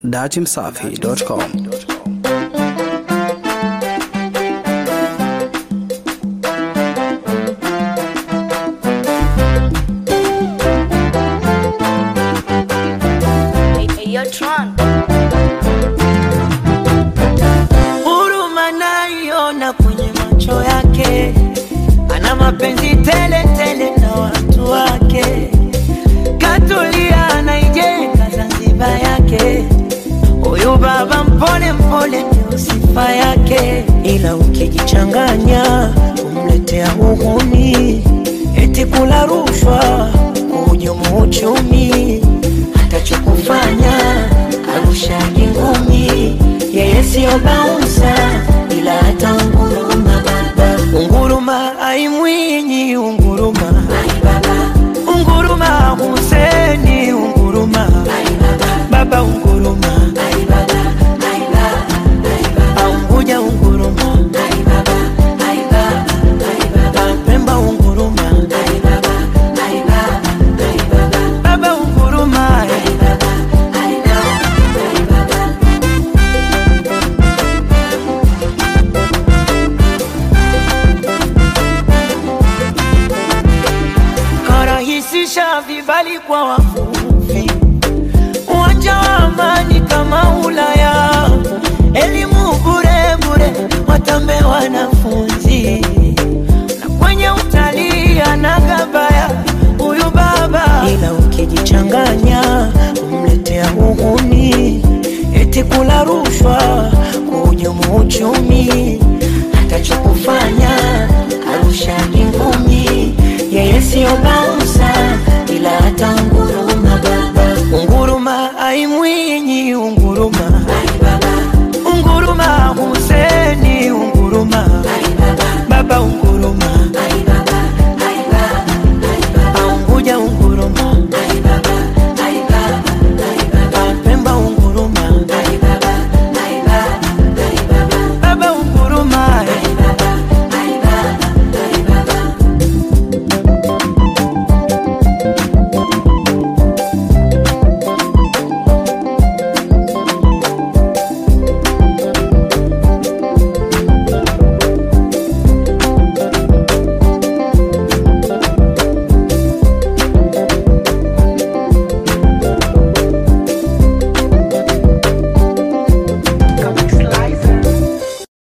datimsafi.com. Huruma naiona kwenye macho yake, ana mapenzi tele tele na watu wake, katulia anaijenga Zanzibar yake. Huyu baba mpole mpole ndio sifa yake, ila ukijichanganya kumletea uhuni, eti kula rushwa, kuhujumu uchumi, atachokufanya arushaji ngumi, yeye sio bauni